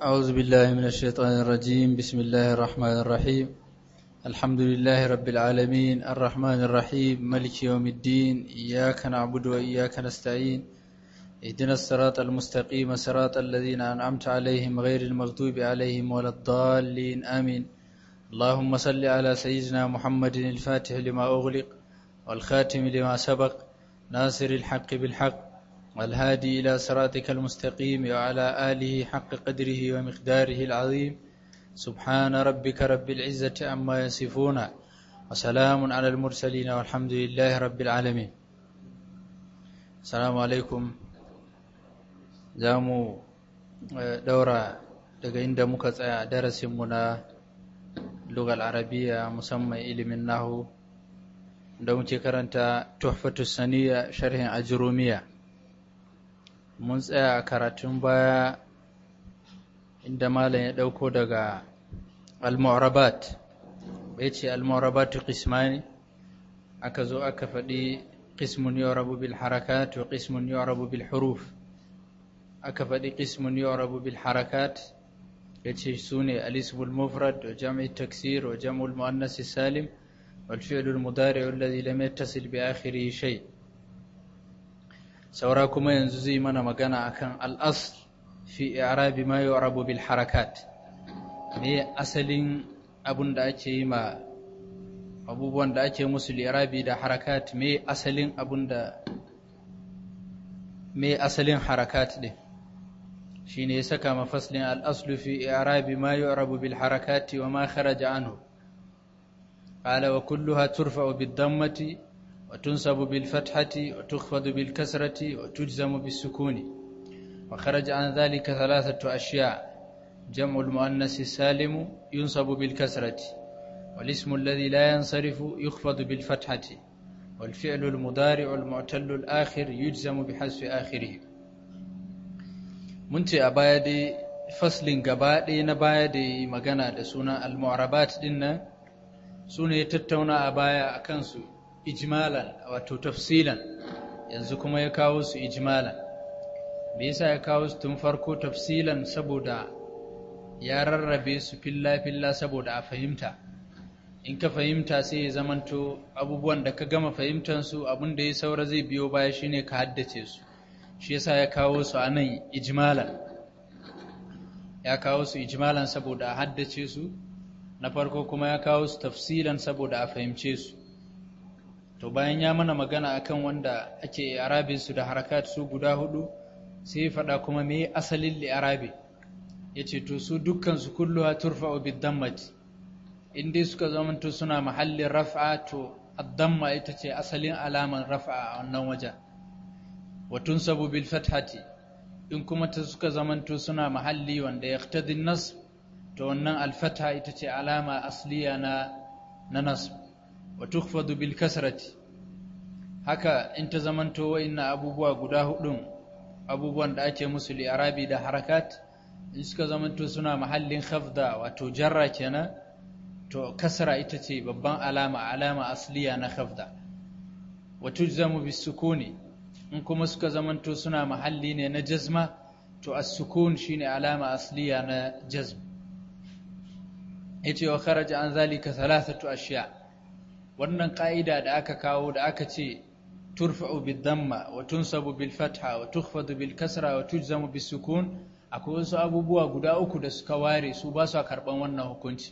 أعوذ بالله من الشيطان الرجيم بسم الله الرحمن الرحيم الحمد لله رب العالمين الرحمن الرحيم ملك يوم الدين إياك نعبد وإياك نستعين اهدنا الصراط المستقيم صراط الذين أنعمت عليهم غير المغضوب عليهم ولا الضالين آمين اللهم صل على سيدنا محمد الفاتح لما أغلق والخاتم لما سبق ناصر الحق بالحق والهادي إلى صراطك المستقيم وعلى آله حق قدره ومقداره العظيم سبحان ربك رب العزة عما يصفون وسلام على المرسلين والحمد لله رب العالمين السلام عليكم زامو دورة daga inda muka tsaya a darasinmu na lugal arabiya musamman ilimin nahu da muke karanta tuhfatu saniya sharhin ajrumiya mun tsaya a karatun baya inda malam ya ɗauko daga al-mu'rabat bai ce al-mu'rabatu qismani aka zo aka faɗi qismun yu'rabu bil harakat wa qismun yu'rabu bil huruf aka faɗi qismun yu'rabu bil harakat yace sune al-ismul mufrad wa jam'i taksir wa jam'ul muannas salim wal fi'lul mudari' alladhi lam yattasil bi akhirih shay' saura kuma yanzu zai mana magana akan al'asl fi i'rabi ma yu'rabu bil harakat me asalin abun da ake yi ma abubuwan da ake musu li'rabi da harakat me asalin abun da me asalin harakat din shine ya saka mafaslin al-aslu fi i'rabi ma yu'rabu bil harakati wa ma kharaja anhu qala wa kulluha turfa'u bid dammati وتنصب بالفتحة وتخفض بالكسرة وتجزم بالسكون وخرج عن ذلك ثلاثة أشياء جمع المؤنث السالم ينصب بالكسرة والاسم الذي لا ينصرف يخفض بالفتحة والفعل المضارع المعتل الآخر يجزم بحذف آخره منتي أبايدي فصل قبادي نبايدي مغانا دسونا المعربات دينا سوني تتونا أبايا أكنسو ijmalan wato tafsilan yanzu kuma ya kawo su ijmalan me yasa ya kawo su tun farko tafsilan saboda ya rarrabe su filla filla saboda a fahimta in ka fahimta sai ya zamanto abubuwan da ka gama fahimtar su abin da ya saura zai biyo baya shine ka haddace su shi yasa ya kawo su a nan ijmalan ya kawo su ijmalan saboda a haddace su na farko kuma ya kawo su tafsilan saboda a fahimce su to bayan ya mana magana akan wanda ake arabe su da harakat su guda hudu sai faɗa kuma me asalin li'arabi yace to su dukkan su kulluha turfa'u bid-dammati in dai suka zamanto suna mahallin raf'a to ad-damma ita ce asalin alaman raf'a a wannan wajen wa tunsabu bil fathati in kuma ta suka zamanto suna mahalli wanda yaqtadi an-nasb to wannan al-fatha ita ce alama asliya na na nasb wa tukhfadu bil kasrati haka in ta zamanto wa'inna abubuwa guda hudun abubuwan da ake musu li'arabi da harakat in suka zamanto suna mahallin khafda wato jarra kenan to kasra ita ce babban alama alama asliya na khafda wa tujzamu bis sukuni in kuma suka zamanto suna mahalli ne na jazma to as-sukun shine alama asliya na jazm yace wa kharaja an zalika thalathatu ashiya' wannan ƙa'ida da aka kawo da aka ce turfa'u bil damma wa tunsabu bil fatha wa tukhfadu bil kasra wa tujzamu bis sukun akwai wasu abubuwa guda uku da suka ware su ba su karban wannan hukunci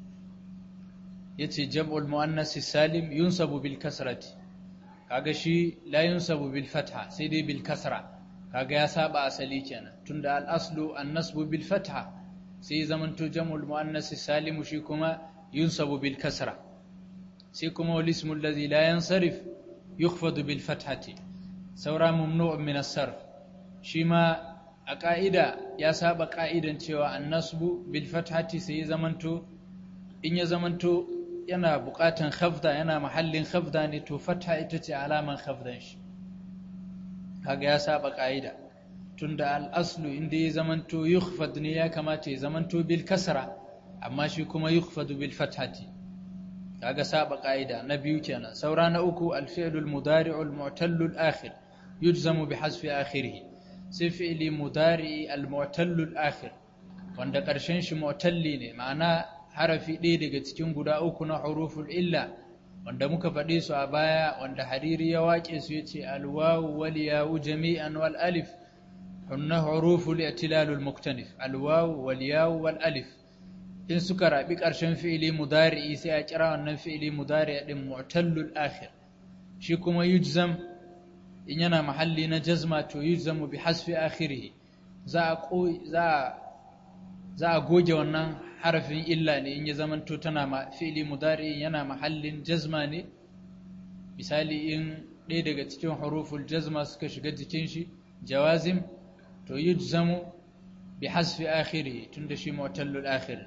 yace jam'ul muannas salim yunsabu bil kasrati kaga shi la yunsabu bil fatha sai dai bil kasra kaga ya saba asali kenan tunda al aslu an nasbu bil fatha sai zamanto jam'ul muannas salim shi kuma yunsabu bil kasra sai kuma wal ismu allazi la yansarif yukhfadu bil fathati saura mamnu' min as-sarf shi ma a ka'ida ya saba ka'idan cewa an-nasbu bil fathati sai zamanto in ya zamanto yana buƙatan khafda yana mahallin khafda ne to fatha ita ce alaman khafdan shi kaga ya saba ka'ida tunda al-aslu inda ya zamanto yukhfad ne ya kamata ya zamanto bil kasra amma shi kuma yukhfadu bil fathati kaga saba ka'ida na biyu kenan saura na uku al-fi'lu al-mudari'u al-mu'tallu al-akhir yujzamu bi hasfi akhirih sai fi'li mudari'i al-mu'tallu al-akhir wanda ƙarshen shi mu'talli ne ma'ana harafi ɗaya daga cikin guda uku na huruful illa wanda muka faɗe su a baya wanda hariri ya waƙe su yace alwawu wal yawu jami'an wal alif hunna huruful i'tilalul muktanif alwawu wal yawu wal alif in suka rabi ƙarshen fi'ili mudari'i sai a kira wannan fi'ili mudari'i din mu'tallul akhir shi kuma yujzam in yana mahalli na jazma to yujzamu bi hasfi akhirih za a za za a goge wannan harafin illa ne in ya zamanto tana ma fi'ili mudari yana mahallin jazma ne misali in ɗaya daga cikin huruful jazma suka shiga jikin shi jawazim to yujzamu bi hasfi akhirih tunda shi mu'tallul akhir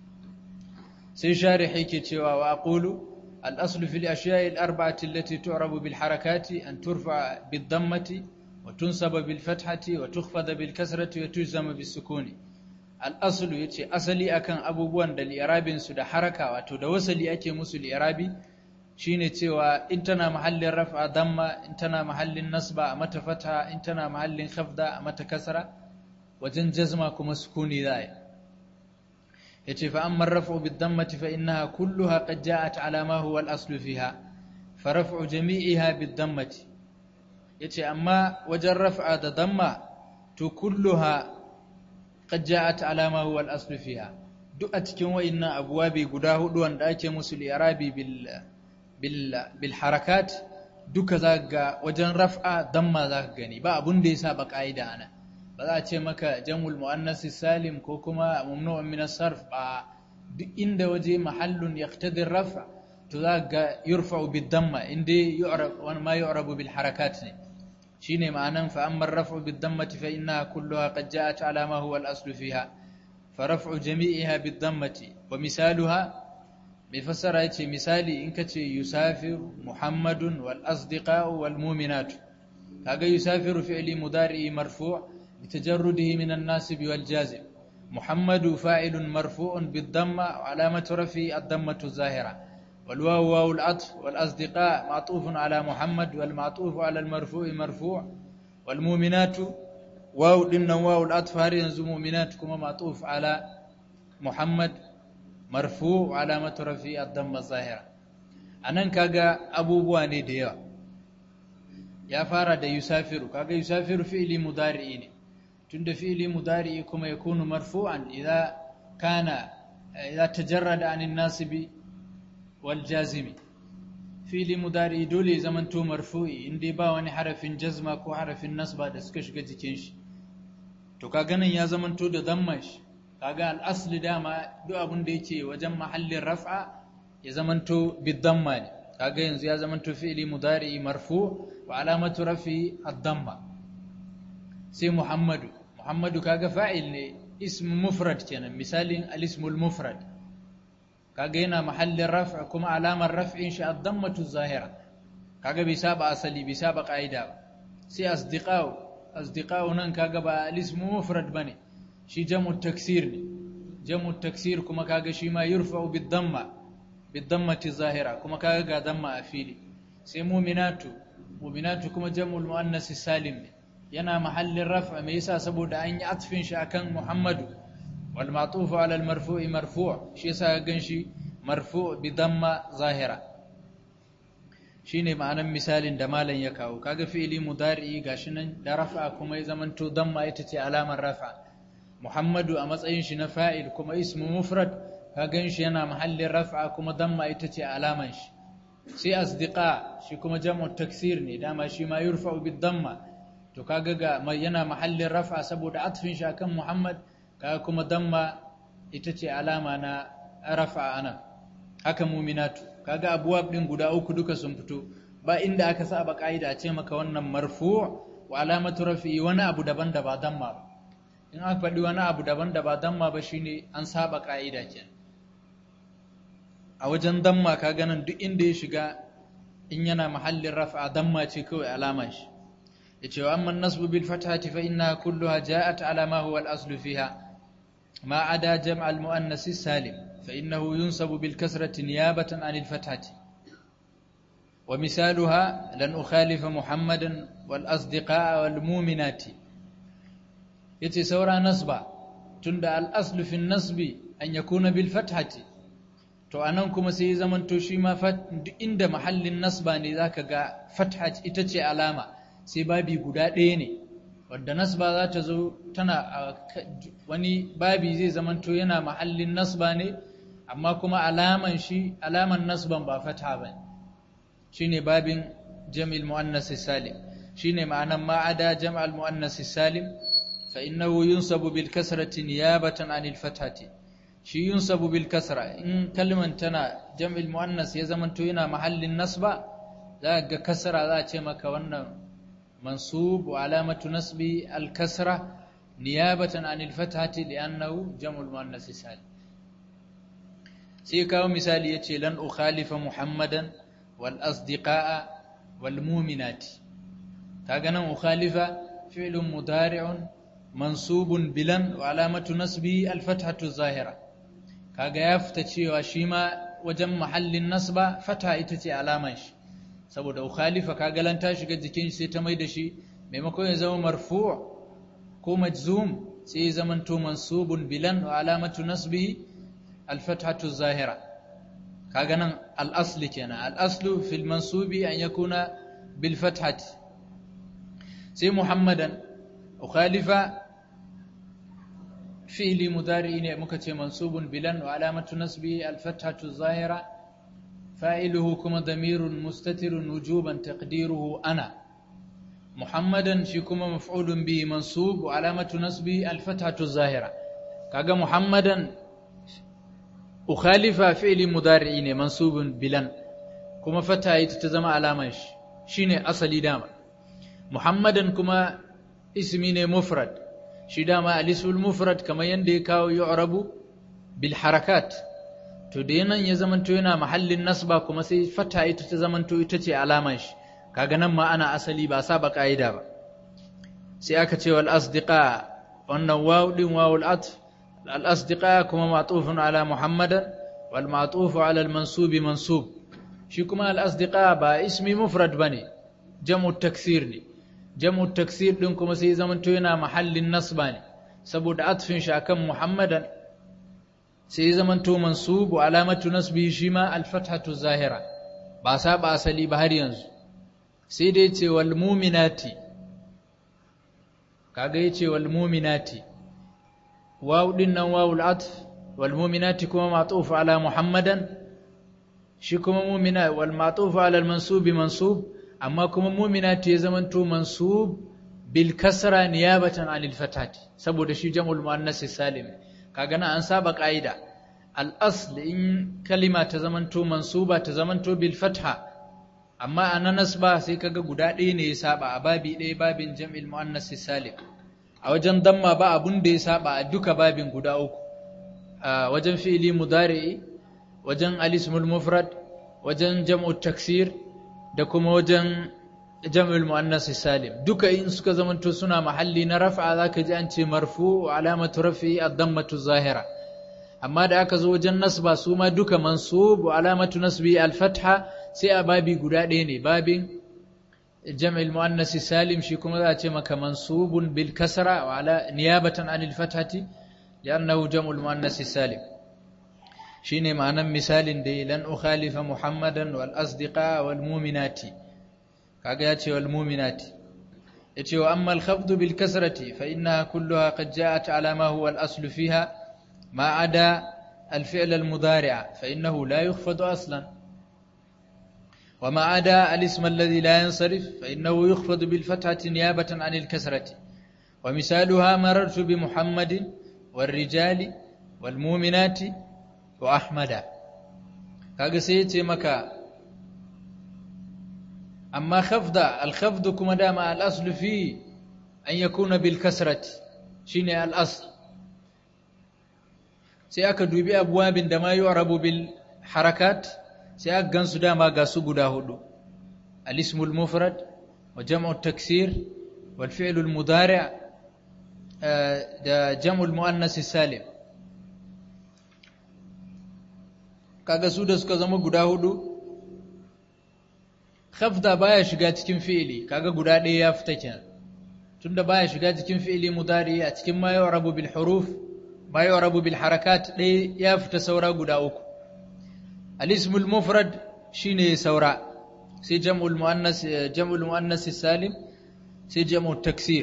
sai sharihi ke cewa wa aqulu al-aslu fil ashiya'i al-arba'ati allati tu'rabu bil harakati an turfa bid dammati wa tunsaba bil fathati wa tukhfada bil kasrati wa tujzama bis sukuni al'asulu ya ce asali akan abubuwan da li'irabinsu da haraka wato da wasali ake musu li'irabi shi ne cewa in tana mahallin rafa damma in tana mahallin nasba a mata fata in tana mahallin khafda a mata kasra wajen jazma kuma sukuni za ya ce fa amma rafa bi dammati fa innaha kulluha qad ja'at ala ma huwa al-aslu fiha fa raf'u jami'iha bi dammati yace amma wajen raf'a da damma to kulluha qad ja'at ala ma huwa al-asl fiha duk a cikin wayannan abwabi guda hudu wanda ake musu al-i'rabi bil bil bil harakat duka zaka wajen raf'a damma zaka gani ba abun da yasa ba kaida ana ba za a ce maka jamul muannas salim ko kuma mamnu'un min as-sarf ba duk inda waje mahallun yaqtadi ar-raf' to zaka yurfa'u bid damma inda yu'rab wa ma yu'rabu bil harakat ne shine ma'anan fa amma ar-raf'u bid-dammati fa innaha kulluha qad ja'at 'ala ma huwa al-aslu fiha fa raf'u jami'iha bid-dammati wa misaluha bi fassara yace misali in kace yusafiru muhammadun wal asdiqa'u wal mu'minatu kaga yusafiru fi'li mudari'i marfu' bitajarrudihi min an-nasib wal jazim muhammadu fa'ilun marfu'un bid-damma wa 'alamatu raf'i ad-dammatu zahira والواو واو العطف والأصدقاء معطوف على محمد والمعطوف على المرفوع مرفوع والمؤمنات واو لنا واو العطف هل ينزو مؤمنات كما معطوف على محمد مرفوع علامة رفيع الضم الظاهرة anan kaga abubuwa ne da yawa ya fara da yusafiru kaga yusafiru fi'li mudari'i ne tunda fi'li mudari'i kuma yakunu marfu'an idza kana idza tajarrada anin nasibi waljazimi fili mudari dole zaman to marfu'i inda ba wani harafin jazma ko harafin nasba da suka shiga jikin shi to kaga nan ya zaman to da damma shi kaga al-asli dama duk abin da yake wajen mahallin raf'a ya zaman to bid-damma ne kaga yanzu ya zaman to fi'li mudari marfu wa alamatu rafi ad-damma sai muhammadu muhammadu kaga fa'il ne ism mufrad kenan misalin al-ismul mufrad kaga yana mahallin raf'a kuma alamar raf'in shi ad-dammatu zahira kaga bai saba asali bai saba qaida sai asdiqa'u asdiqa'u nan kaga ba al-ismu mufrad bane shi jam'u taksir ne jam'u taksir kuma kaga shi ma yurfa'u bid-damma bid-dammati zahira kuma kaga ga damma a fili sai mu'minatu mu'minatu kuma jam'ul muannas salim ne yana mahallin raf'a me yasa saboda an yi atfin shi akan muhammadu والمعطوف على المرفوع مرفوع شي يسا ganshi marfu' bi damma zahira shine ma'anan misalin da malan ya kawo kaga fi'ili mudari gashi nan da rafa kuma ya zamanto damma ita ce alamar rafa muhammadu a matsayin shi na fa'il kuma ismu mufrad ka ganshi yana mahallin rafa kuma damma ita ce alaman shi sai asdiqa shi kuma jam'u taksir ne dama shi ma yurfa'u bid damma to kaga ga yana mahallin rafa saboda atfin shi akan muhammad kaga kuma damma ita ce alama na rafa ana haka muminatu kaga abuwab din guda uku duka sun fito ba inda aka saba kaida ce maka wannan marfu wa alamatu rafi wani abu daban da ba damma ba in aka faɗi wani abu daban da ba damma ba shine an saba kaida kenan a wajen damma kaga nan duk inda ya shiga in yana mahallin rafa damma ce kawai alama shi yace wa amma nasbu bil fathati fa innaha kulluha ja'at ala ma huwa al aslu fiha ما عدا جمع المؤنث السالم فإنه ينصب بالكسرة نيابة عن الفتحة ومثالها لن أخالف محمدا والأصدقاء والمؤمنات yace saura nasba tunda al-aslu fi nasbi an yakuna bil fathati to anan kuma sai zaman to shi ma duk inda mahallin nasba ne zaka ga fatha ita ce alama sai babi guda ɗaya ne wadda nasba za ta zo tana wani babi zai zaman to yana mahallin nasba ne amma kuma alaman shi alaman nasban ba fatha ba shine babin jam'il muannas salim shine ma'anan ma'ada jam'al muannas salim fa innahu yunsabu bil kasrati niyabatan anil fathati shi yunsabu bil kasra in kalman tana jam'il muannas ya zamanto yana mahallin nasba za ga kasra za a ce maka wannan mansub wa alamatu nasbi al kasra niyabatan anil fathati li'annahu jam'ul muannas salim sai kawo misali yace lan ukhalifa muhammadan wal asdiqaa wal mu'minati kaga nan ukhalifa fi'lun mudari'un mansubun bilan wa alamatu nasbi al fathatu zahira kaga ya fita cewa shi ma wajen mahallin nasba fata ita ce alaman shi saboda ukhalifa kaga lan ta shiga jikin sai ta mai da shi maimakon ya zama marfu' ko majzum sai ya zama to mansubun bilan wa alamatu nasbihi al-fathatu zahira kaga nan al-asl kenan al-aslu fil mansubi an yakuna bil fathati sai muhammadan ukhalifa fi'li mudari ne muka ce mansubun bilan wa alamatu nasbi al-fathatu zahira fa'iluhu kuma damirun mustatirun wujuban taqdiruhu ana muhammadan shi kuma maf'ulun bihi mansub wa alamatu nasbi al-fathatu zahira kaga muhammadan ukhalifa fi'li mudari ne mansubun bilan kuma fata ita ta zama alaman shi shine asali dama muhammadan kuma ismi ne mufrad shi dama alisul mufrad kamar yadda ya kawo yu'rabu bil harakat to da yanan ya zamanto yana mahallin nasba kuma sai fata ita ta zamanto ita ce alaman shi kaga nan ma ana asali ba saba kaida ba sai aka ce wal asdiqa wannan waw din wawul atf al asdiqa kuma ma'tufun ala muhammadan wal ma'tuf ala al mansub mansub shi kuma al asdiqa ba ismi mufrad bane jam'u taksir ne jam'u taksir din kuma sai zamanto yana mahallin nasba ne saboda atfin shi akan muhammadan sai zamanto mansub wa alamatu nasbi shi ma al-fathatu zahira ba saba asali ba har yanzu sai dai ce wal mu'minati kaga yace wal mu'minati waw din nan wawul atf wal mu'minati kuma ma'tuf ala muhammadan shi kuma mu'mina wal ma'tuf ala al-mansub mansub amma kuma mu'minati ya zamanto mansub bil kasra niyabatan anil fatati saboda shi jam'ul muannas salim kaga na an saba kaida al asl in kalima ta zamanto mansuba ta zamanto bil fatha amma ana nasba sai kaga guda ɗaya ne ya saba a babi ɗaya babin jam'il muannas salim a wajen damma ba abun da ya saba a duka babin guda uku a wajen fi'ili mudari'i wajen alismul mufrad wajen jam'u taksir da kuma wajen jam'ul muannas salim duka in suka zamanto suna mahalli na raf'a zaka ji an ce marfu wa alamatu raf'i ad-dammatu zahira amma da aka zo wajen nasba su ma duka mansub wa alamatu nasbi al-fatha sai a babi guda ɗaya ne babin jam'ul muannas salim shi kuma za a ce maka mansubun bil kasra wa ala niyabatan anil fathati li'annahu jam'ul muannas salim shine ma'anan misalin da lan ukhalifa muhammadan wal asdiqa wal mu'minati kaga yace wal mu'minati yace wa amma al khafd bil kasrati fa innaha kulluha qad ja'at ala ma huwa al asl fiha ma ada al fi'l al mudari'a fa innahu la yukhfadu aslan وما عدا الاسم الذي لا ينصرف فإنه يخفض بالفتحة نيابة عن الكسرة ومثالها مررت بمحمد والرجال والمؤمنات wa ahmada kaga sai yace maka amma khafda al khafd kuma dama al asl fi an yakuna bil kasrati shine al asl sai aka dubi abwabin da ma yu'rabu bil harakat sai aka gansu dama ga su guda hudu al ismul mufrad wa jam'u taksir wal fi'l al mudari' da jam'u al muannas salim kaga su da suka zama guda hudu khafda baya shiga cikin fi'ili kaga guda ɗaya ya fita kenan tunda baya shiga cikin fi'ili mudari a cikin ma yu'rabu bil huruf ma yu'rabu bil harakat dai ya fita saura guda uku al-ismul mufrad shine saura sai jam'ul muannas jam'ul muannas salim sai jam'u taksir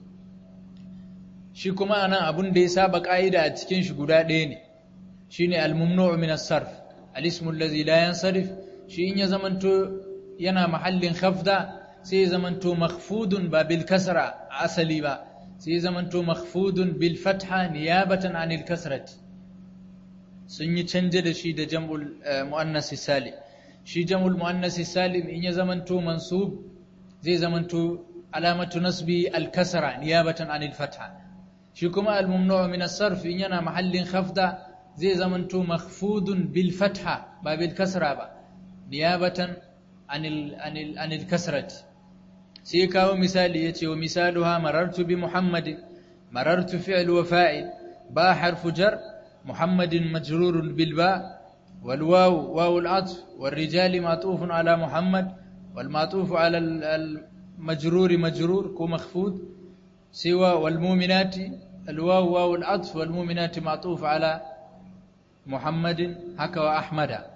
shi kuma anan abun da ya saba ka'ida a cikin shi guda ɗaya ne shine al-mamnu'u min as-sarf al-ismu allazi la yansarif shi in ya zamanto yana mahallin khafda sai ya zamanto makhfudun ba bil kasra asali ba sai ya zamanto makhfudun bil fatha niyabatan anil kasrati sun yi canje da shi da jam'ul muannas salim shi jam'ul muannas salim in ya zamanto mansub zai zamanto alamatu nasbi al kasra niyabatan anil fatha shi kuma al mamnu' min as-sarf in yana mahallin khafda zai zamanto makhfudun bil fatha ba bil kasra ba niyabatan anil anil anil kasrati sai kawo misali yace wa misaluha marartu bi muhammadin marartu fi'l wa fa'il ba harfu jar muhammadin majrurun bil ba wal waw waw al atf wal rijal ma'tuf ala muhammad wal ma'tuf ala al majrur majrur ko makhfud siwa wal mu'minati al waw waw al atf wal mu'minati ma'tuf ala muhammadin haka wa ahmada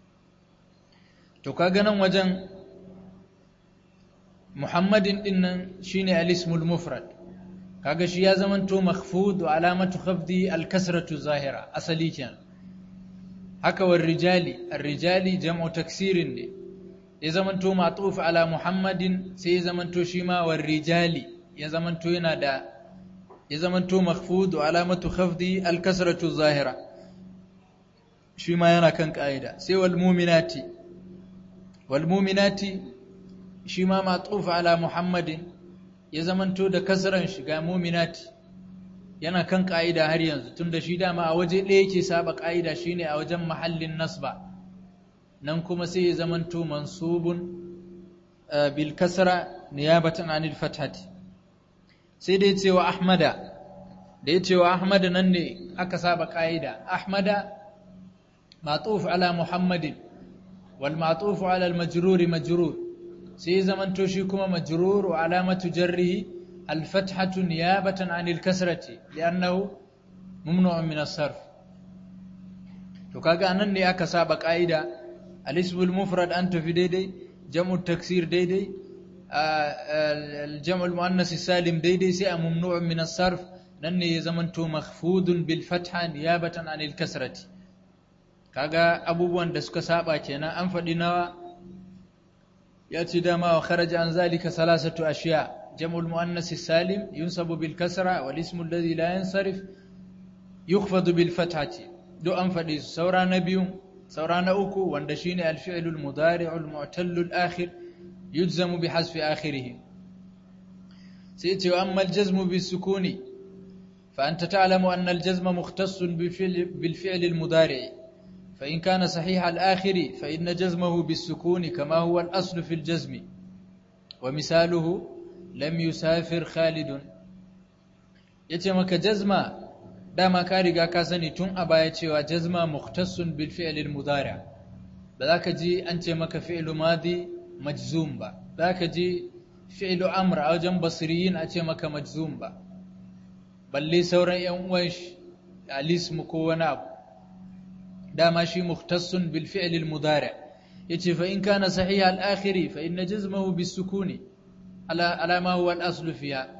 to kaga nan wajen muhammadin din nan shine al-ismul mufrad kaga shi ya zamanto makhfud wa alamatu khafdi al-kasratu zahira asali kenan haka war rijali ar-rijali jam'u taksirin ne ya zamanto ma'tuf ala muhammadin sai ya zamanto shi ma war rijali ya zamanto yana da ya zamanto makhfud wa alamatu khafdi al-kasratu zahira shi ma yana kan ka'ida sai wal mu'minati walmuminati shi ma matsufa ala muhammadin ya zamanto da kasran shiga muminati yana kan ka'ida har yanzu tunda shi dama a waje ɗaya yake saba ka'ida shine a wajen mahallin nasba nan kuma sai ya zamanto mansubun bil kasra niyabatan anil fathati sai dai cewa ahmada da ya cewa ahmada nan ne aka saba ka'ida ahmada matuf ala muhammadin والمعطوف على المجرور مجرور سي زمن توشي كما مجرور وعلامة جره الفتحة نيابة عن الكسرة لأنه ممنوع من الصرف فكاغا أنني أكا سابق قاعدة الاسم المفرد أنت في ديدي جمع التكسير ديدي الجمع المؤنث السالم ديدي سي ممنوع من الصرف نني زمن تو مخفوض بالفتحة نيابة عن الكسرة kaga abubuwan da suka saba kenan an faɗi nawa ya ce dama wa kharaja an zalika salasatu ashiya jam'ul muannas salim yunsabu bil kasra wal ismu alladhi la yansarif yukhfadu bil fathati do an faɗi su saura na biyu saura na uku wanda shine al fi'lu al mudari' al mu'tallu al akhir yujzamu bi hasfi akhirih sai ce amma al jazmu bis sukuni fa anta ta'lamu anna al jazma mukhtassun bil fi'l al mudari' فإن كان صحيح الآخر فإن جزمه بالسكون كما هو الأصل في الجزم ومثاله لم يسافر خالد يتمك جزما داما كارغا كاسني تون أبا يتشوى جزما مختص بالفعل المضارع بذاك جي أنت مك فعل ماضي مجزوم با ذاك جي فعل أمر أو جنب بصريين أتي مك مجزوم با بل لي سورا يومش الاسم كونا أبو دام شي مختص بالفعل المضارع يتي فإن كان صحيح الآخر فإن جزمه بالسكون على على ما هو الأصل فيها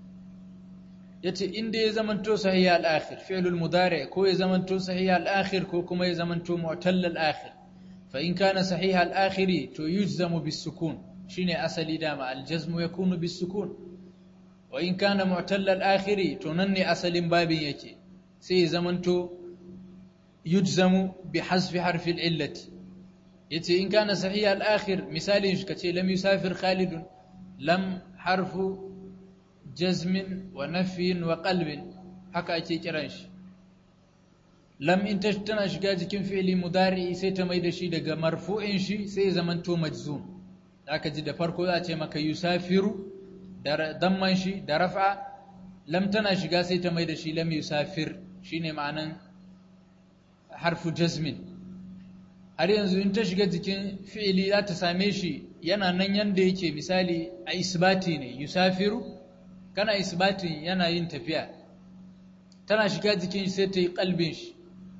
يتي إن دي زمنتو صحيح الآخر فعل المضارع كو زمنتو صحيح الآخر كو كما زمنتو معتل الآخر فإن كان صحيح الآخر تو يجزم بالسكون شيني أصلي دام الجزم يكون بالسكون وإن كان معتل الآخر تنني أصل باب يتي سي زمنتو يجزم بحذف حرف العلة يتي إن كان صحيح الآخر مثال كتي لم يسافر خالد لم حرف جزم ونفي وقلب haka ake kiran shi lam in tana shiga jikin fi'ili mudari sai ta mai da shi daga marfu'in shi sai zamanto majzum aka ji da farko za a ce maka yusafiru da damman shi da raf'a lam tana shiga sai ta mai da shi lam yusafir shine ma'anan harfu jazmin har yanzu in ta shiga jikin fi'ili za ta same shi yana nan yanda yake misali a isbati ne yusafiru kana isbatin yana yin tafiya tana shiga jikin shi sai ta yi kalbin shi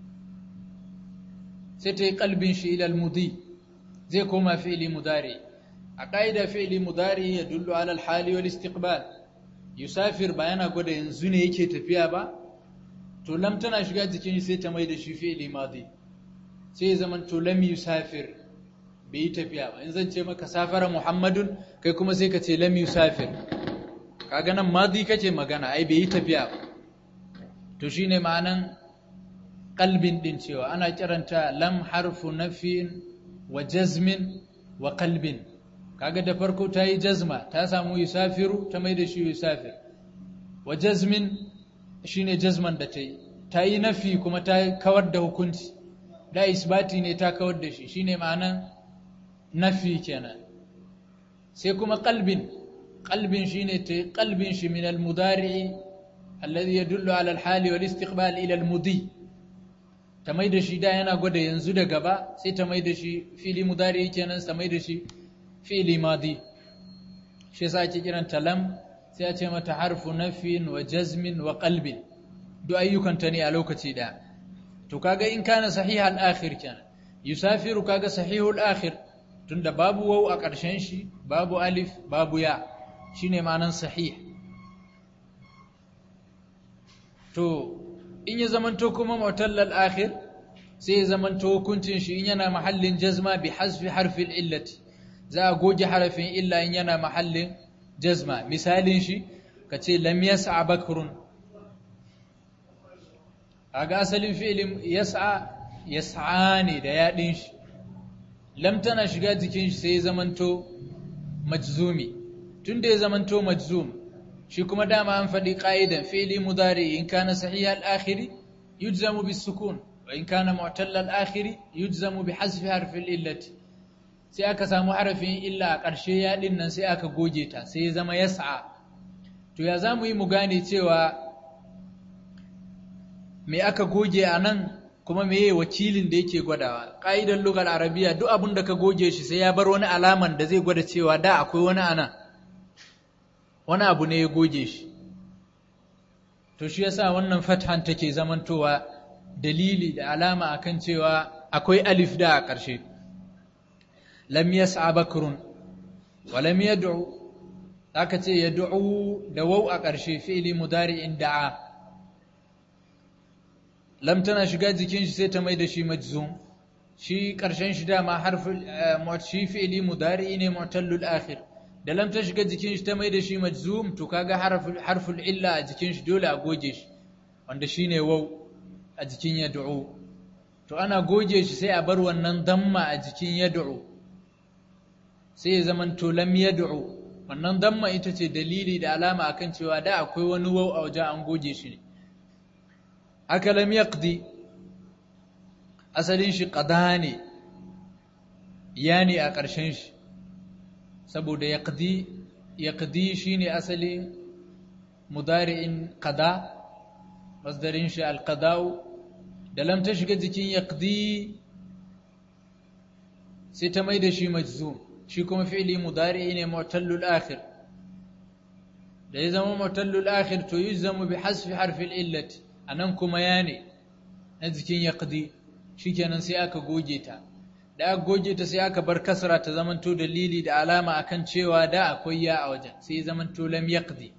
sai ta yi kalbin shi ila al-mudi zai koma fi'li mudari a ƙa'ida fi'li mudari ya dullu ala al-hali wal istiqbal yusafir ba yana gwada yanzu ne yake tafiya ba to lam tana shiga jikin shi sai ta mai da shi fi'li madi sai ya zama to lam yusafir bai yi tafiya ba in zan ce maka safara muhammadun kai kuma sai ka ce lam yusafir kaga nan madi kace magana ai bai yi tafiya ba to shine ma'anan qalbin din cewa ana kiranta lam harfu nafin wa jazmin wa qalbin kaga da farko ta yi jazma ta samu yusafiru ta mai da shi yusafir wa jazmin shine jazman da ta yi ta yi nafi kuma ta kawar da hukunci da isbati ne ta kawar da shi shine ma'anan nafi kenan sai kuma qalbin qalbin shine ta qalbin shi min al-mudari alladhi yadullu ala al-hali wal istiqbal ila al-mudi ta mai da shi da yana gwada yanzu da gaba sai ta mai da shi fili mudari kenan ta mai da shi fili madi shi yasa ake kiran lam sai a ce mata harfu nafin wa jazmin wa qalbin duk ayyukan ta ne a lokaci daya to kaga in kana sahih al-akhir kenan yusafiru kaga sahih al-akhir tunda babu waw a ƙarshen shi babu alif babu ya shine ma'anan sahih to in ya zamanto kuma mu'tallal akhir sai ya zamanto hukuncin shi in yana mahallin jazma bi hasfi harfin illati za a goge harafin illa in yana mahallin jazma misalin shi kace lam yas'a bakrun kaga asalin fi'ilin yas'a yas'a ne da yadin shi lam tana shiga jikin shi sai ya zamanto majzumi tunda ya zamanto majzum shi kuma dama an faɗi ƙa'idan fi'li mudari in kana sahih al-akhiri yujzamu bis sukun wa in kana mu'tall al-akhiri yujzamu bi hasfi harfi illati sai aka samu harafin illa a ƙarshe ya din nan sai aka goge ta sai ya zama yas'a to ya zamu yi mu gane cewa me aka goge a nan kuma meye wakilin da yake gwadawa ƙa'idan lugar arabiya duk abin da ka goge shi sai ya bar wani alaman da zai gwada cewa da akwai wani anan wani abu ne ya goge shi to shi yasa wannan fathan take zamantowa dalili da alama akan cewa akwai alif da a ƙarshe lam yas'a bakrun wa lam yad'u aka ce yad'u da waw a ƙarshe fi'li mudari'in da'a lam tana shiga jikin shi sai ta mai da shi majzum shi ƙarshen shi dama harful shi fi'li mudari'i ne mu'tallul akhir da lam ta shiga jikin shi ta mai da shi majzum to kaga harful illa a jikin shi dole a goge shi wanda shine waw a jikin yad'u to ana goge shi sai a bar wannan damma a jikin yad'u sai ya zaman to lam yad'u wannan damma ita ce dalili da alama akan cewa da akwai wani waw a wajen an goge shi ne aka lam yaqdi asalin shi qada ne yani a ƙarshen shi saboda yaqdi yaqdi shine asali mudari'in qada masdarin shi alqada'u da lam ta shiga jikin yaqdi sai ta mai da shi majzum shi kuma fi'li mudari'i ne mu'tallul akhir da ya zama mu'tallul akhir to yuzzamu bi hasfi harfi illati anan kuma ya ne na jikin yaqdi shikenan sai aka goge ta da aka goge ta sai aka bar kasra ta zamanto dalili da alama akan cewa da akwai ya a wajen sai zamanto lam yaqdi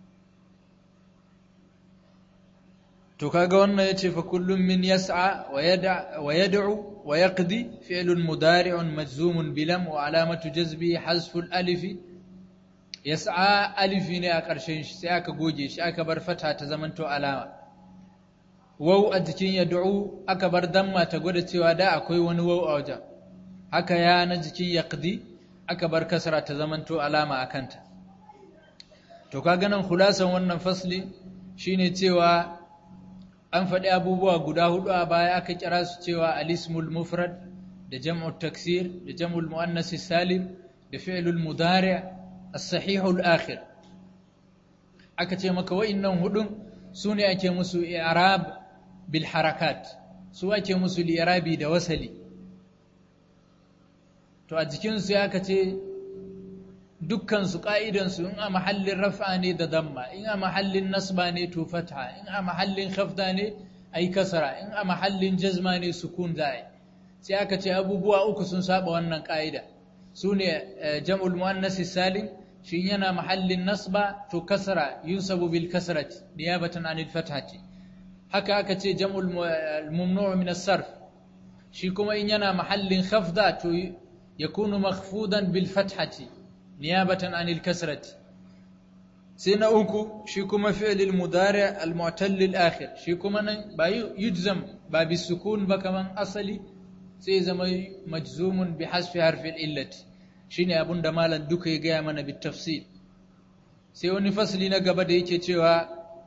to kaga wannan yace fa kullum min yas'a wa yad'a wa yad'u wa yaqdi fi'lun mudari'un majzumun bilam wa alamatu jazbi hazfu al-alif yas'a alifi ne a ƙarshen shi sai aka goge shi aka bar fata ta zamanto alama waw a jikin yad'u aka bar damma ta gwada cewa da akwai wani waw a wajen haka ya na jikin yaqdi aka bar kasra ta zamanto alama akanta to kaga nan khulasan wannan fasli shine cewa an faɗi abubuwa guda hudu a baya aka kira su cewa alismul mufrad da jam'u taksir da jam'ul muannas salim da fi'lul mudari' as-sahihul akhir aka ce maka wa'annan hudun sune ake musu i'rab bil harakat su ake musu li'irabi da wasali to a jikin su aka ce dukkansu ƙa'idansu in a mahallin rafa ne da damma in a mahallin nasba ne to fatha in a mahallin khafda ne a yi kasara in a mahallin jazma ne sukun za a yi sai aka ce abubuwa uku sun saba wannan ƙa'ida su ne jam'ul mu'annasi salim shi yana mahallin nasba to kasara yunsabu bil kasrati niyabatan anil fathati haka aka ce jam'ul mumnu' min as-sarf shi kuma in yana mahallin khafda to yakunu makhfudan bil fathati niyabatan anil kasrati sai na uku shi kuma fi'lil mudari al mu'tal al akhir shi kuma nan ba yujzam ba bi sukun ba kaman asali sai zama majzumun bi hasfi harfin illati shine abun da malam duka ya gaya mana bi tafsil sai wani fasli na gaba da yake cewa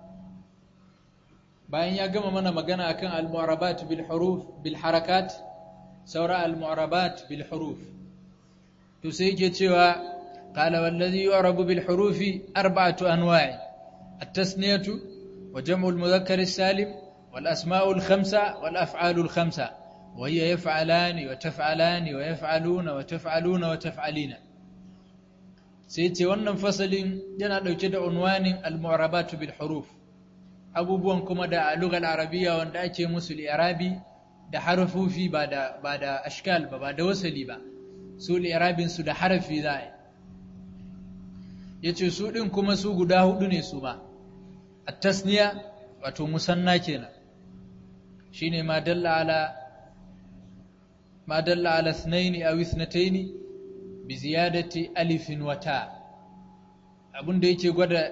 bayan ya gama mana magana akan al-mu'rabat bil huruf bil harakat saura al-mu'rabat bil huruf to sai yake cewa qala wallazi yu'rabu bil hurufi arba'atu anwa'i at-tasniyatu wa jam'u al-mudhakkar as-salim wal asma'u al-khamsa wal af'alu al-khamsa وهي يفعلان وتفعلان ويفعلون وتفعلون وتفعلين sai ce wannan fasalin yana ɗauke da unwanin al-mu'rabatu bil huruf abubuwan kuma da a lugal arabiya wanda ake musu li'irabi da harfufi ba da ba da ashkal ba ba da wasali ba su li'irabin su da harafi za a yace su din kuma su guda hudu ne su ma at-tasniya wato musanna kenan shine ma dalla ala ما دل على اثنين أو اثنتين بزيادة ألف وتاء abin da yake gwada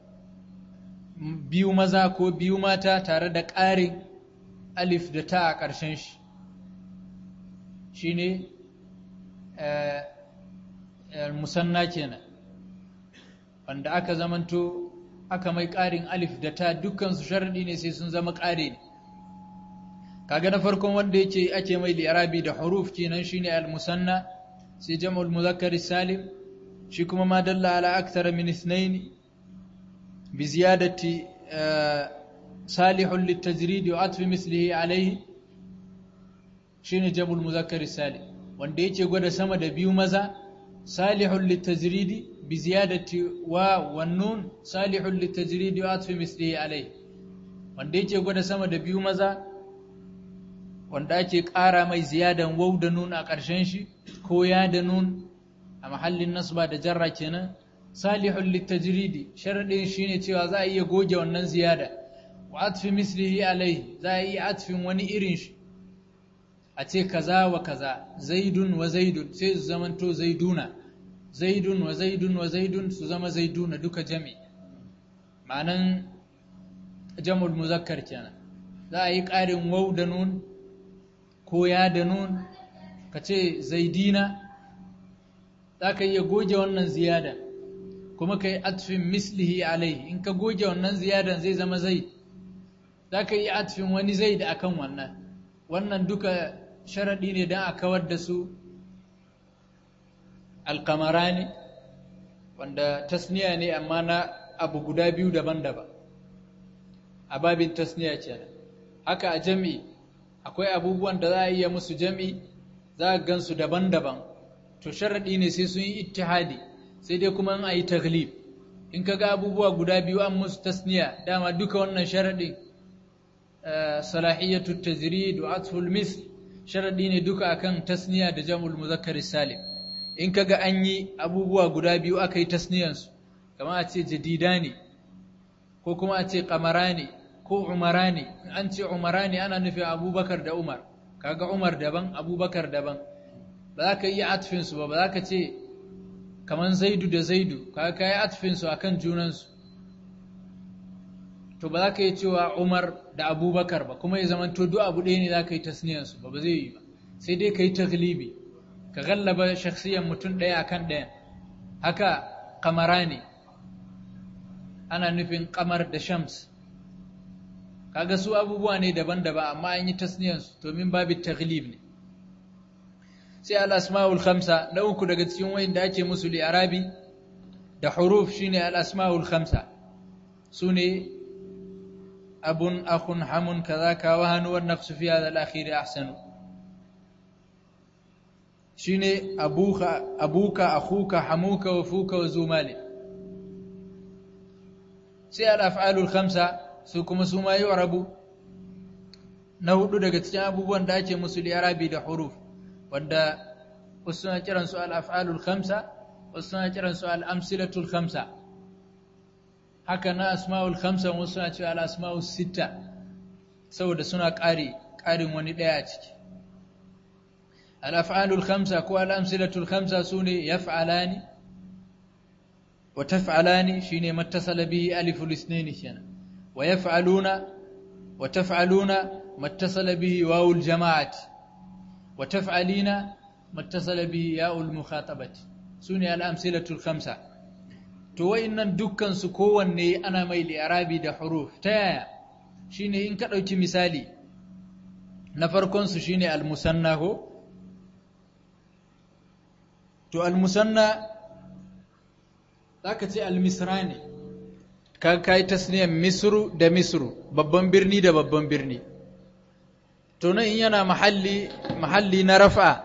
biyu maza ko biyu mata tare da ƙarin alif da ta a ƙarshen shi shine musanna kenan wanda aka zamanto aka mai ƙarin alif da ta dukkansu sharaɗi ne sai sun zama ƙare ne kaga na farkon wanda yake ake mai li'irabi da huruf kenan shine al-musanna sai jam'ul muzakkar salim shi kuma ma dalla ala akthar min ithnain bi ziyadati salihun litajrid wa atf mislihi alayhi shine jam'ul muzakkar salim wanda yake gwada sama da biyu maza salihun litajrid bi ziyadati wa wan nun salihun litajrid wa atf mislihi alayhi wanda yake gwada sama da biyu maza wanda ake ƙara mai ziyadan wau da nun a ƙarshen shi ko ya da nun a mahallin nasba da jarra kenan salihul litajridi sharadin shine cewa za a iya goge wannan ziyada wa atfi mislihi alai za a iya atfin wani irin shi a ce kaza wa kaza zaidun wa zaidun sai su zamanto zaiduna zaidun wa zaidun wa zaidun su zama zaiduna duka jami ma'anan jam'ul muzakkar kenan za a yi ƙarin wau da nun ko ya da nun ka ce zaidina za ka iya goge wannan ziyada kuma ka yi atfin mislihi alai in ka goge wannan ziyadan zai zama zai za ka yi atfin wani zai da akan wannan wannan duka sharaɗi ne don a kawar da su alkamarani wanda tasniya ne amma na abu guda biyu daban-daban a babin tasniya ce haka a jami'i akwai abubuwan da za a iya musu jami za a gansu daban-daban to sharaɗi ne sai sun yi ittihadi sai dai kuma a yi taglib in ka ga abubuwa guda biyu an musu tasniya dama duka wannan sharaɗi salahiyatu tajrid wa atful misl sharaɗi ne duka akan tasniya da jam'ul muzakkar salim in ka ga an yi abubuwa guda biyu aka yi tasniyansu kamar a ce jadidani ko kuma a ce qamarani ko umarani an ce umarani ana nufin abubakar da umar kaga umar daban abubakar daban ba za ka yi atfinsu ba ba za ka ce kaman zaidu da zaidu kaga ka yi atfinsu a kan junansu to ba za ka yi cewa umar da abubakar ba kuma ya zama to duk abu ɗaya ne za ka yi tasniyansu ba ba zai yi ba sai dai ka yi taglibi ka gallaba shakhsiyan mutum ɗaya akan ɗaya haka kamarani ana nufin kamar da shams kaga su abubuwa ne daban-daban amma an yi tasniyansu domin babu taglib ne sai al-asma'ul khamsa na uku daga cikin wayin da ake musu li'arabi da huruf shine al-asma'ul khamsa sune abun akhun hamun kaza ka wa hanu wan naqsu fi hadha al-akhir ahsanu shine abuka abuka akhuka hamuka wa fuka wa zumali sai al-af'alul khamsa su kuma su ma yu'rabu na hudu daga cikin abubuwan da ake musu li'arabi da huruf wanda wasu suna kiran su al-af'alul khamsa wasu suna kiran su al-amsilatul khamsa haka na asma'ul khamsa wasu suna cewa al-asma'us sitta saboda suna ƙari ƙarin wani ɗaya a ciki al-af'alul khamsa ko al-amsilatul khamsa sune yaf'alani wa taf'alani shine mattasala bihi aliful ithnain kenan wa yaf'aluna wa taf'aluna mattasala bihi wawul jama'ati wa taf'alina mattasala bihi ya'ul mukhatabati sune al-amsilatul khamsa to wayannan dukkan su kowanne ana mai li'arabi da huruf ta yaya shine in ka dauki misali na farkon su shine al-musanna ko to al-musanna zaka ce al-misrani ka kai tasniyan misru da misru babban birni da babban birni to nan in yana mahalli mahalli na rafa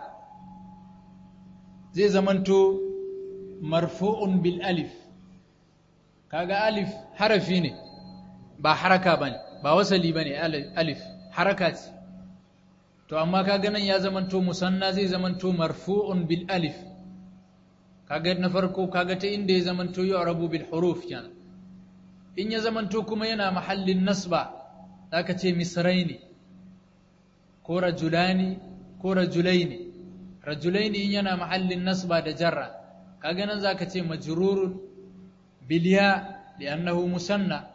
zai zamanto marfu'un bil alif kaga alif harafi ne ba haraka bane ba wasali bane alif haraka ce to amma kaga nan ya zamanto musanna zai zamanto marfu'un bil alif kaga na farko kaga ta inda ya zamanto yu'rabu bil huruf kenan in ya zamanto kuma yana mahallin nasba zaka ce misraini ko rajulani ko rajulaini rajulaini in yana mahallin nasba da jarra kaga nan zaka ce majrurun bilya li'annahu musanna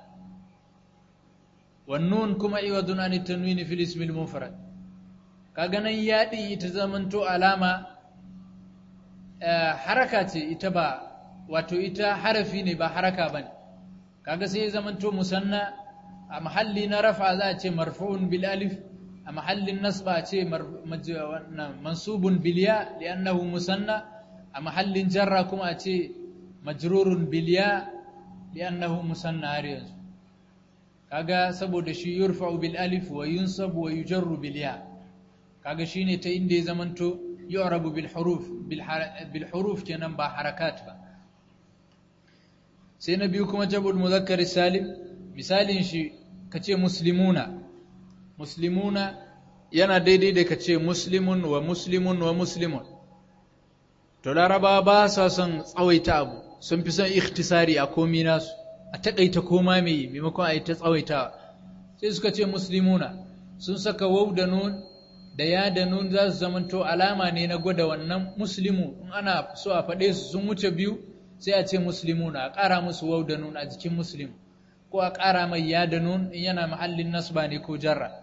wan nun kuma iwadun an tanwin fil ism al mufrad kaga nan ya din ita zamanto alama haraka ce ita ba wato ita harafi ne ba haraka bane kaga sai zamanto musanna a mahalli na rafa za a ce marfu'un bil alif a mahallin nasba ce mansubun bilya li'annahu musanna a mahallin jarra kuma a ce majrurun bilya li'annahu musanna har yanzu kaga saboda shi yurfa'u bil alif wa yunsabu wa yujarru bil ya kaga shine ta inda ya zamanto yu'rabu bil huruf bil huruf kenan ba harakat ba sai na biyu kuma jabul muzakkar salim misalin shi kace muslimuna muslimuna yana daidai da kace muslimun wa muslimun wa muslimun to laraba ba sa son tsawaita abu sun fi son ikhtisari a komi nasu a takaita koma mai maimakon a yi ta tsawaita sai suka ce muslimuna sun saka waw da nun da ya da nun za su zamanto alama ne na gwada wannan muslimu in ana so a faɗe su sun wuce biyu sai a ce muslimuna a ƙara musu waw da nun a jikin muslim ko a ƙara mai ya da nun in yana mahallin nasba ne ko jarra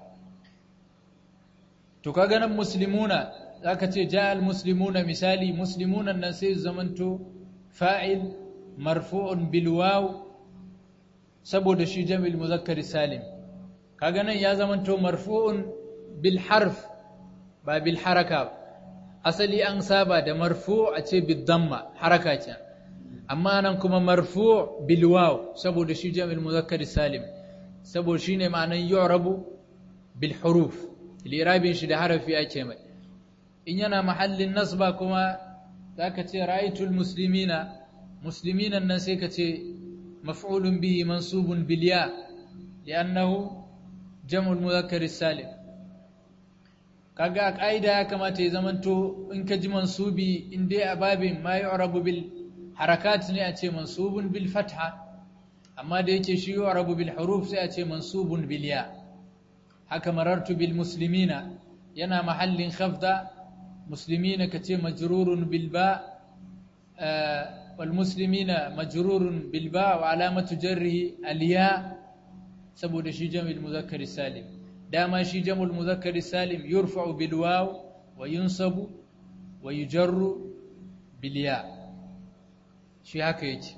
to ka ganin muslimuna za ka ce ja al-muslimuna misali muslimunan nan sai zamanto fa'il marfu'un bil waw saboda shi jam'il muzakkar salim kaga nan ya zamanto marfu'un bil harf ba bil haraka asali an saba da marfu' a ce bid damma haraka ce amma nan kuma marfu' bil waw saboda shi jam'il muzakkar salim saboda shine ma'anan yu'rabu bil huruf lirabin shi da harafi ake mai in yana mahallin nasba kuma zaka ce ra'aytul muslimina musliminan nan sai ka ce maf'ulun bihi mansubun bil ya li'annahu jam'ul mudhakkar salim kaga a kaida ya kamata ya zamanto in ka ji mansubi in dai a babin ma yu'rabu bil harakat ne a ce mansubun bil fatha amma da yake shi yu'rabu bil huruf sai a ce mansubun bil ya haka marartu bil muslimina yana mahallin khafda muslimina kace majrurun bil ba wal muslimina majrurun bil ba wa alamatu jarrihi al ya saboda shi jam'ul muzakkar salim dama shi jam'ul muzakkar salim yurfa'u bil waw wa yunsabu wa yujarru bil ya shi haka yake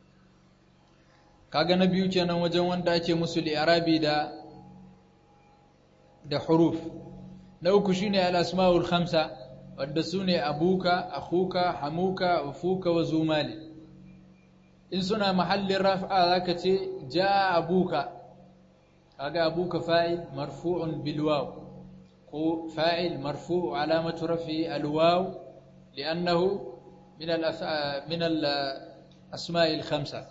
kaga na biyu kenan wajen wanda ake musu li'arabi da da huruf na uku shine al-asma'ul khamsa wanda sune abuka akhuka hamuka ufuka wa zumali in suna mahallin raf'a zaka ce jaa abuka kaga abuka fa'il marfu'un bil waw ko fa'il marfu' alamatu raf'i al waw li'annahu min al min al-asma'i al-khamsa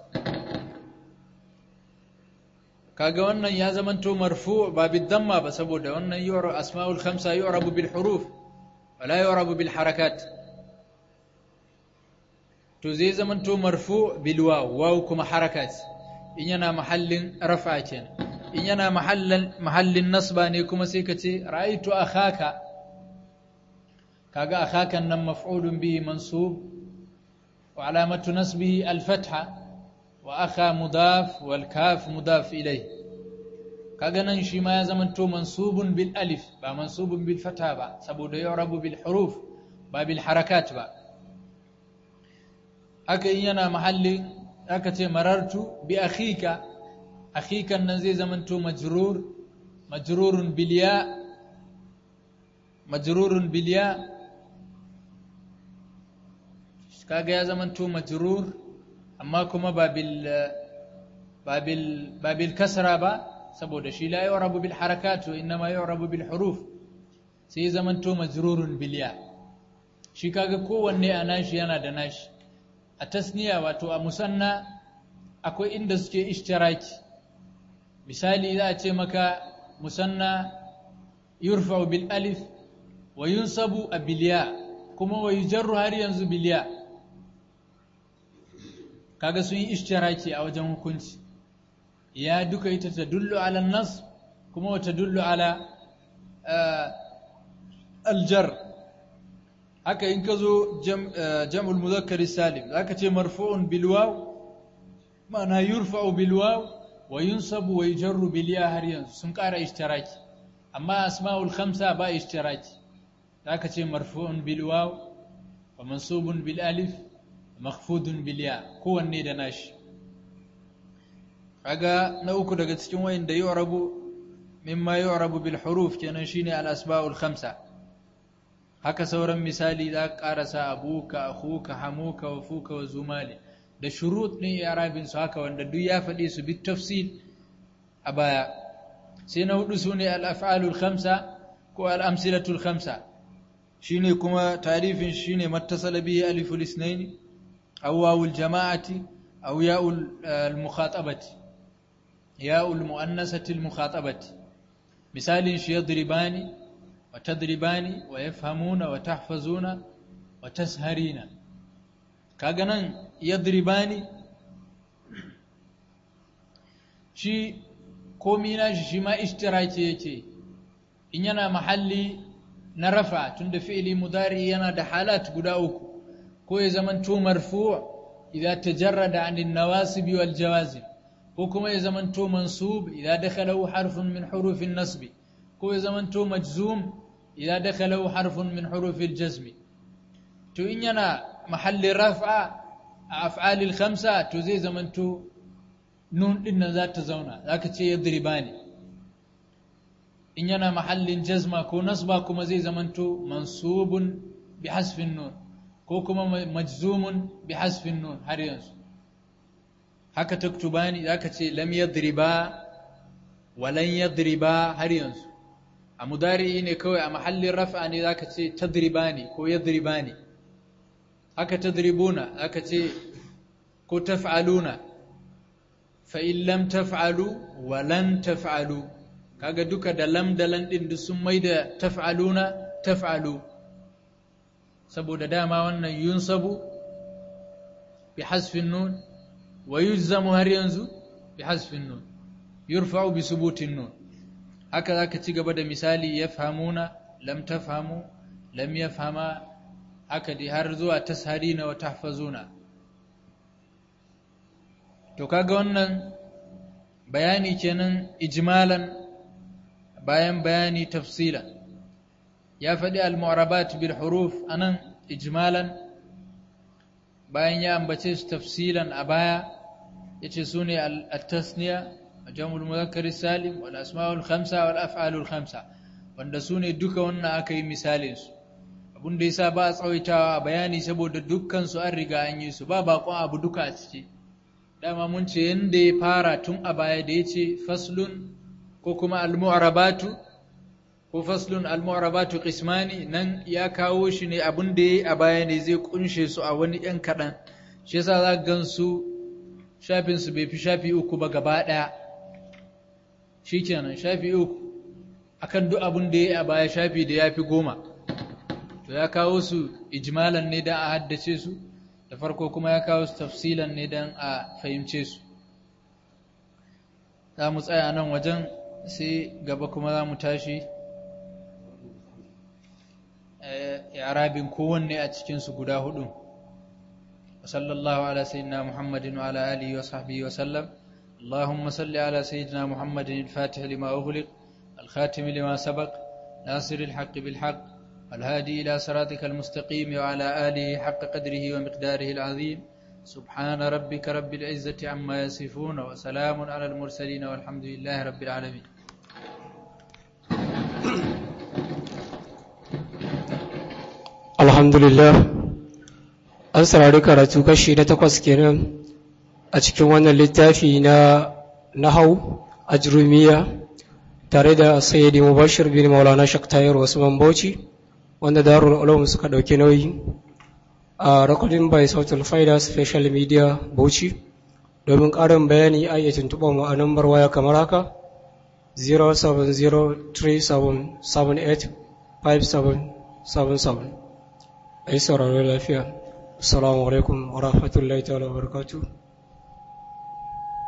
kaga wannan ya zamanto marfu ba bidamma ba saboda wannan yu'ra asma'ul khamsa yu'rabu bil huruf wala yu'rabu bil harakat to zai zamanto marfu bil waw waw kuma harakat in yana mahallin rafa kenan in yana mahallin mahallin nasba ne kuma sai ka ce ra'aytu akhaka kaga akhakan nan maf'ulun bihi mansub wa alamatu nasbihi al fatha وأخا مضاف والكاف مضاف إليه كغنن شي ما يزمنتو منصوب بالالف با منصوب بالفتحه با saboda يعرب بالحروف ba بالحركات ba haka in yana mahalli aka ce marartu bi akhika akhikan nan zai zamanto majrur majrurun bil ya majrurun bil ya kaga ya zamanto majrur amma kuma ba bil ba bil ba bil kasra ba saboda shi la yu'rabu bil harakat wa inma yu'rabu bil huruf sai zamanto majrurun bil ya shi kaga kowanne a nashi yana da nashi a tasniya wato a musanna akwai inda suke ishtiraki misali za a ce maka musanna yurfa'u bil alif wa yunsabu a biliya kuma wa yujarru har yanzu biliya kaga sun yi ishtiraki a wajen hukunci ya duka ita ta dullu ala nas kuma wata dullu ala aljar haka in ka zo jam'ul muzakkari salim zaka ce marfu'un bil waw ma'ana yurfa'u bil waw wa yunsabu wa yujarru bil ya har yanzu sun ƙara ishtiraki amma asma'ul khamsa ba ishtiraki zaka ce marfu'un bil waw wa mansubun bil alif makhfudun bil ya kowanne da nashi kaga na uku daga cikin wayanda yu'rabu mimma yu'rabu bil huruf kenan shine al asma'ul khamsa haka sauran misali za ka karasa abuka akhuka hamuka wa fuka wa zumali da shurut din i'rabin su haka wanda duk ya faɗi su bi tafsil a baya sai na hudu sune al af'alul khamsa ko al amsilatul khamsa shine kuma tarifin shine mattasala bihi aliful isnain aw wawul jama'ati aw ya'ul al mukhatabati ya'ul muannasati al mukhatabati misalin shi yadribani وتدربان ويفهمون وتحفظون وتسهرين كاغنان يضربان shi komi na shi shi ma ishtiraki yake in yana mahalli na rafa tunda fi'ili mudari yana da halat guda uku ko ya zaman to marfu' idza tajarrada 'an an-nawasib wal jawazim ko kuma ya zaman to mansub idza dakhala harfun min huruf an-nasb ko ya zaman to majzum إذا دخله حرف من حروف الجزم تو إن ينا محل رفع أفعال الخمسة تو زي زمن تو نون إن ذات زونا ذاك تي يضرباني إن ينا محل جزمة كو نصبا كما زي زمن تو منصوب بحذف النون كو كما مجزوم بحذف النون هر ينسو هكا تكتباني ذاك تي لم يضربا ولن يضربا هر ينسو a mudari ne kawai a mahallin raf'a ne zaka ce tadribani ko yadribani haka tadribuna zaka ce ko taf'aluna fa in lam taf'alu wa lan taf'alu kaga duka da lam da lan din duk sun maida taf'aluna taf'alu saboda dama wannan yunsabu bi hasfin nun wa yujzamu har yanzu bi hasfin nun yurfa'u bi subutin nun haka za ka ci gaba da misali ya famuna lam ta famu lam ya fama haka dai har zuwa tasharina wa tahfazuna to kaga wannan bayani kenan ijmalan bayan bayani tafsilan ya faɗi al-mu'rabat bil huruf anan ijmalan bayan ya ambace su tafsilan a baya yace sune al-tasniya جمع المذكر السالم والأسماء الخمسة والأفعال الخمسة wanda su ne duka wannan aka yi misalinsu abin da yasa ba a tsawaitawa a bayani saboda dukkan su an riga an yi su ba bakon abu duka a ciki dama mun ce yanda ya fara tun a baya da ya ce faslun ko kuma almu'rabatu ko faslun al-mu'rabatu qismani nan ya kawo shi ne abin da yayi a baya ne zai kunshe su a wani yan kadan shi yasa za ka gansu shafin su bai fi shafi uku ba gaba daya shikenan shafi uku akan duk abin da yayi a baya shafi da yafi goma to ya kawo su ijmalan ne dan a haddace su da farko kuma ya kawo su tafsilan ne dan a fahimce su za mu tsaya nan wajen sai gaba kuma za mu tashi yarabin kowanne a cikinsu guda hudu sallallahu ala sayyidina muhammadin wa ala alihi wa sahbihi wa sallam اللهم صل على سيدنا محمد الفاتح لما أغلق الخاتم لما سبق ناصر الحق بالحق والهادي إلى صراطك المستقيم وعلى آله حق قدره ومقداره العظيم سبحان ربك رب العزة عما يصفون وسلام على المرسلين والحمد لله رب العالمين alhamdulillah an saurari karatu kashi na takwas kenan a cikin wannan littafi na nahau ajrumiya tare da sayyidi mubashir bin maulana shaktayar usman bauchi wanda darul ulum suka dauki nauyi a recording by sautul faida special media bauchi domin ƙarin bayani a iya tuntuɓar mu a nambar waya kamar haka 07037785777 a yi sauraro lafiya assalamu alaikum wa rahmatullahi ta'ala wa barakatuh